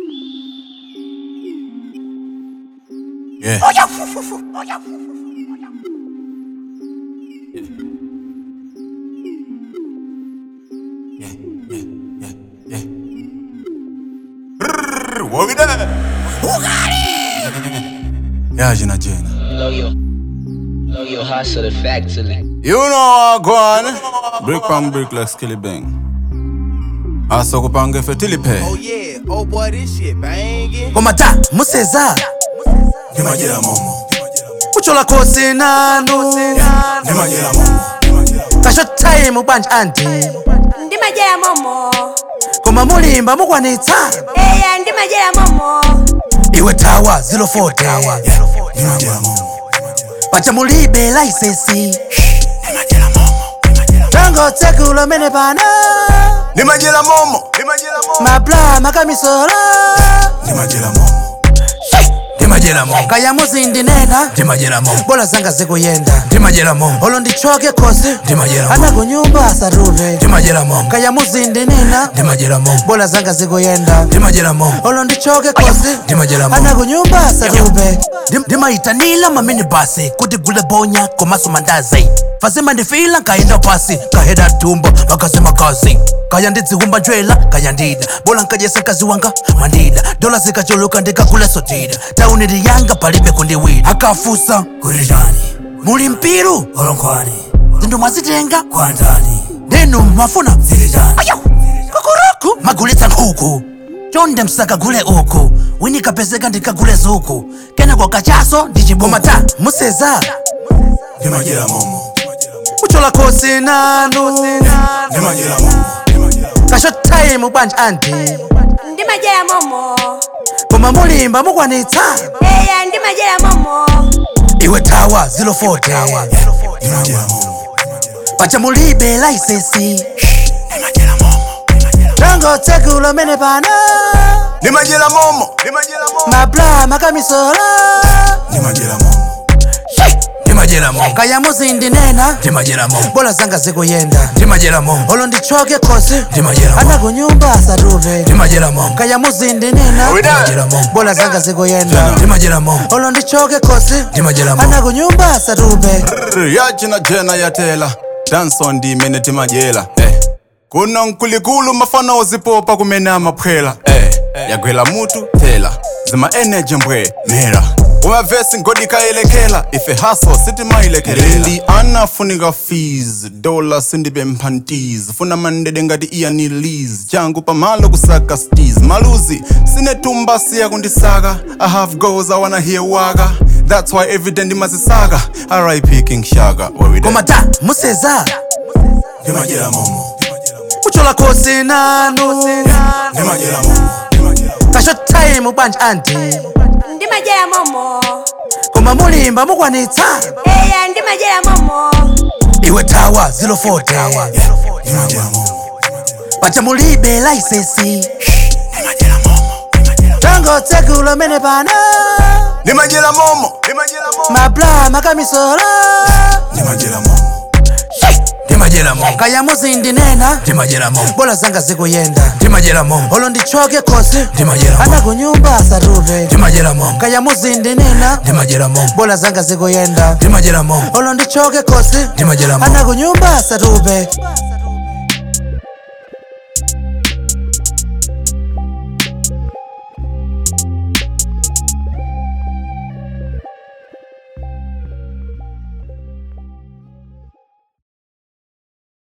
Yeah. Yeah, yeah, yeah, yeah. Brrr, what we there? Yeah, Jina Jina. Blow your, blow your hustle factory. You know what go on? Brick from brick like Skilly Bang. Asa kupange fetili pe. Oh yeah, oh boy, this shit banging. komata museza Nimajira momo. kuchola khosi nanu Nimajira momo. kasho time banja anti ndi majera momo koma mulimba mukwanitsa eya ndi majera momo iwe tawa 040 Nimajira momo. pacha mulibe laisesi tango tsekulo mene pano Nimajira momo. Nimajira momo. mapla makamisola Nimajira momo. ndimajera mo kaya muzindinena Nimajira momo. bola zanga zikuyenda Nimajira momo. olo ndichoke khosi Ndimajera ana kunyumba asarule Nimajira momo. kaya muzindinena Nimajira momo. bola zanga zikuyenda Nimajira momo. olo ndichoke khosi Ndimajera momo. ana kunyumba asarube ndimaitanila mamini basi kuti gule bonya komaso mandazi fasima ndifila nkaenda pasi kaheda tumbo makasema kazi kaya ndidzihumba njwela kaya ndida bola nkajesa mkazi wanga mandida dola zikachuluka ndikagula sotida tauni liyanga palibe kundiwida akafusa kulijani muli mpiru olonkhwani zindu mwazitenga kwandani ndinu mafuna zilijani ayo kukuruku magulitsa nkhuku chonde msakagule uku winikapezeka ndikagule zuku kenako kachaso ndichiboma ta museza Nimajira momo. kuchola khosi nanu Nimajira momo. kasho time banja anti ndi majera momo koma mulimba mukwanitsa eya ndi majera momo iwe tawa 040 Nimajira momo. pacha mulibe laisesi Nimajira momo. tango tsekulo mene pano Nimajira momo. Nimajira momo. mapla makamisola Nimajira momo. Nimajira momo. kaya muzindinena Nimajira momo. bola zanga zikuyenda Nimajira momo. olo ndichoke khosi Nimajira momo. ana kunyumba asarube Nimajira momo. kaya muzindinena Nimajira momo. bola zanga zikuyenda Nimajira momo. olo ndichoke khosi Ndimajera mo. ana kunyumba asarube yachina jena yatela danso ndimene timajela eh. kuno nkulikulu mafana ozipopa kumene amaphwela eh. yagwela mutu tela zima energy mbwe mera umavesi ngodikayelekela ife haso sitimayilekelela anafunika fees dola sindibe mphantiz funa mandede ngati iyanilis changu pamalo kusaka stis maluzi sinetumba siya kundisaka i have goals i wanna hear waka that's why every day ndimazisaka rip king shaka where we koma ta museza ndimajera momo kuchola khosi nanu ndimajera momo kasho time banja anti ndi majera momo koma mulimba mukwanitsa eya ndi majera momo iwe tawa 040 ndimajera momo pacha mulibe laisesi ndimajera momo tango tsekulo mene pano ndimajera momo ndimajera momo mapla makamisola ndimajera momo ndimajera momo kaya muzindinena ndimajera momo bola zanga zikuyenda ndimajera momo olo ndichoke khosi ndimajera ana momo kunyumba asarube ndimajera momo kaya muzindinena ndimajera momo bola zanga zikuyenda ndimajera momo olo ndichoke khosi ndimajera momo ana kunyumba asarube